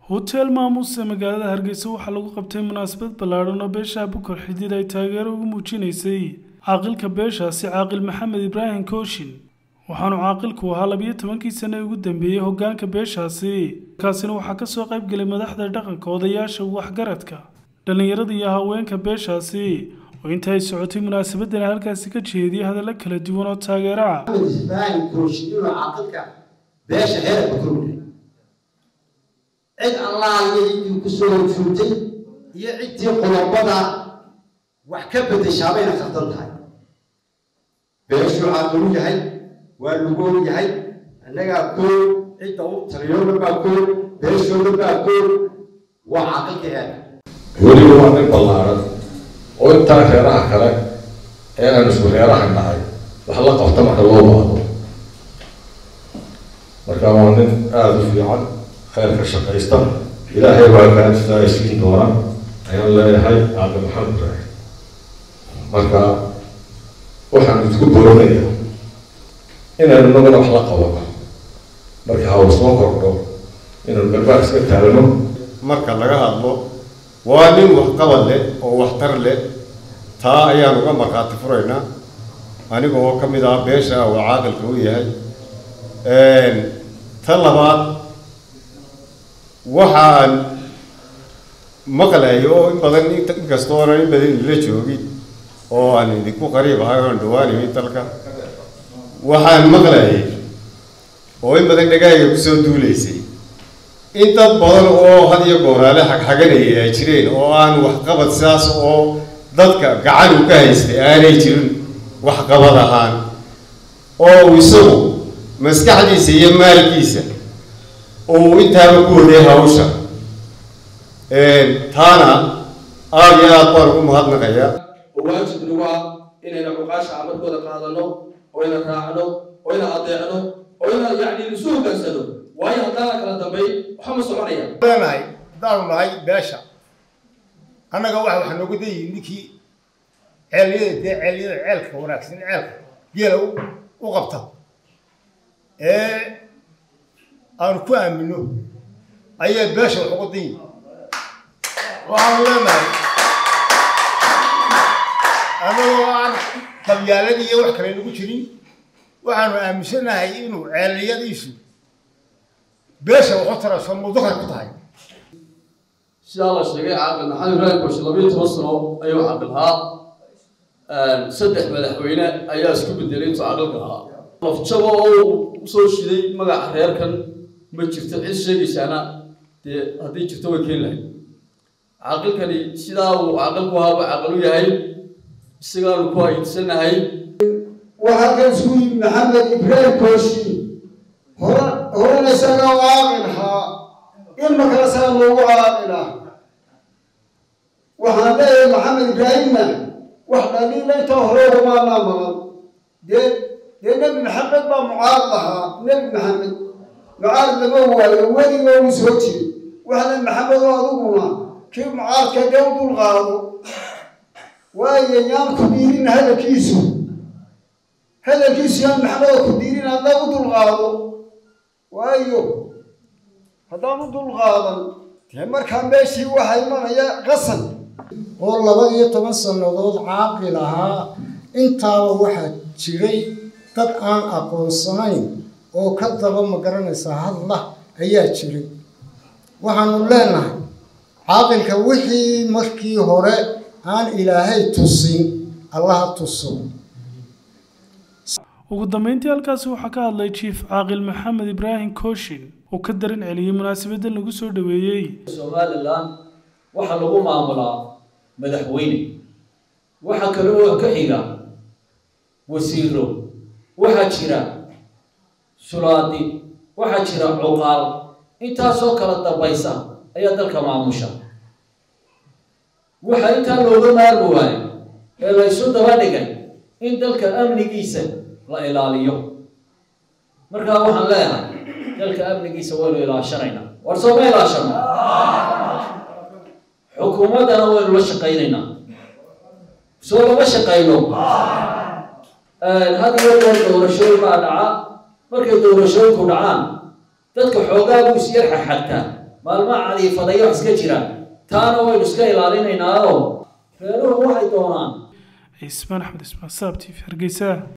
hotel maamuus ee magaalada hargeysa waxaa lagu qabtay munaasabad ballaadhan oo beesha bukar xidid ay taageero ugu muujinaysay caaqilka beeshaasi caaqil maxamed ibraahim kooshin waxaanu caaqilku ahaa labiyo tobankii sane ugu dambeeyey hoggaanka beeshaasi markaasina waxaa ka soo qayb gelay madaxda dhaqanka odayaasha waxgaradka dhallinyarada iyo haweenka beeshaasi oo inta ay socotay munaasabadan halkaasi ka jeediyay hadallo kala duwan oo taageera ah maxamed ibraahim kooshin inuu caaqilka beesha heerka kurmay cid allaaliyo ciddii ku soo horjuurtay iyo ciddii qodobada wax ka beddeshaa bayna khaldan tahay beeshuu caaqil u yahay waa lugool yahay annagaa kool cidda u taliyooda baa kool beeshooda baa kool waa caaqilka heerka weliba waa nin ballaaran oo intaa reeraha kale ee aan isku reeraha nahay wax la qabta marka loo baahdo marka waa nin aada u fiican khayrka shaqaysta ilaahay baa gaajisa isiin doona ayaan leeyahay caaqil maxamed ibraahim marka waxaan isku booranayaa inaynu naguna wax la qabano marka hawl soo kordho inaynu garbaar iska taagno marka laga hadlo waa nin waxqabad leh oo waxtar leh taa ayaan uga markhaati furaynaa aniga oo ka mid ah beesha uu caaqilka u yahay ta labaad waxaan maqlayo oo in badan inkastoo oonan in badan idinla joogin oo aan idinku qariib ahay oan dhawaanayo dalka waxaan maqlayay oo in badan dhagaaga kusoo duulaysay in dad badan oo had iyo gooraale xagxaganaya ay jireen oo aan waxqabad sidaas oo dadka gacan u ka haystay aanay jirin waxqabad ahaan oo isagu maskaxdiisa iyo maalkiisa uu intaaba ku waday hawsha taana aada iyo aad baan ugu mahadnaqayaa oo waajib nagu ah inayna cuqaasha amarkooda qaadano oo ina raacno oo ina adeecno oo ina yacni isu hoggaansano waayo haddaana kala dambayn waxa ma soconaya leenahay haddaanu nahay beesha annaga waxa waxa nooga dayihi ninkii ceelyada dee ceelyada ceelka wanaagsan ceelka geela u qabta ee aanu ku aamino ayaa beesha wax uga dayihi waxaanu leenahay annagoo aan qabyaalad iyo wax kale nagu jirin waxaanu aaminsanahay inuu ceelyadiisu beesha waxu tarayso mudakar ku tahay sidaa la sheegay caaqil maxamed ibraahim kooshe labiyo toban sano ayuu caaqil ahaa saddex madaxweyne ayaa isku bedelay intuu caaqilka ahaa lafjabo oo usoo shiday magaca reerkan ma jirto cid sheegaysaana dee haddii jirto way keeni lahayd caaqilkani sidaa uu caaqilku ahaaba caaqil u yahay isagaanu ku ayidsanahay waxaa kan isku yimid maxamed ibraahim kooshin hore horena isagaa u caaqilhaa ilma kale saa loogu caaqila waxaan leeyahay maxamed ibraahimna wax dhaliila intaa hore umaanaa maqan dee dee nebi maxamed baa mucaarad ahaa nebi maxamed mucaarad lama waayo weliga uu soo jiri waxna maxamed oo adiguna kii mucaaradka dee u dul qaado waayo yaan ku diirin hadalkiisu hadalkiisu yaan maxamed oo ku diirin hadda u dul qaado waayo haddaan u dul qaadan dee markaa meeshii waxaa imanaya qasan oo laba iyo toban sannadood caaqil ahaa intaaba waxaa jiray dad aan aqoonsanayn oo ka daba magaranaysa hadla ayaa jiray waxaanu leenahay caaqilka wixii markii hore aan ilaahay tusin allaha tuso ugu dambeyntii halkaasi waxaa ka hadlay jiif caaqil maxamed ibraahim kooshin oo ka daran celiyey munaasabadan lagu soo dhoweeyey somalilan waxaa lagu maamulaa madaxweyne waxaa kale oo ka xiga wasiiro waxaa jira sulaadi waxaa jira cuqaal intaasoo kala dambaysa ayaa dalka maamusha waxaa intaa looga maarmi waayo ee la ysu daba dhigay in dalka amnigiisa la ilaaliyo markaa waxaan leeyahay dalka amnigiisa waynu ilaashanaynaa war soo ma ilaashano xukuumaddana waynu la shaqaynaynaa soo lama shaqayno had iyo goor doorashooyin baa dhaca markay doorashooyinku dhacaan dadka xoogaa buu is yar xaxagtaa maalmaha cadiifadayo wax iska jira taana waynu iska ilaalinaynaao reeruhu waxay doonaan cismaan axmed ismaan saab t v hargeysa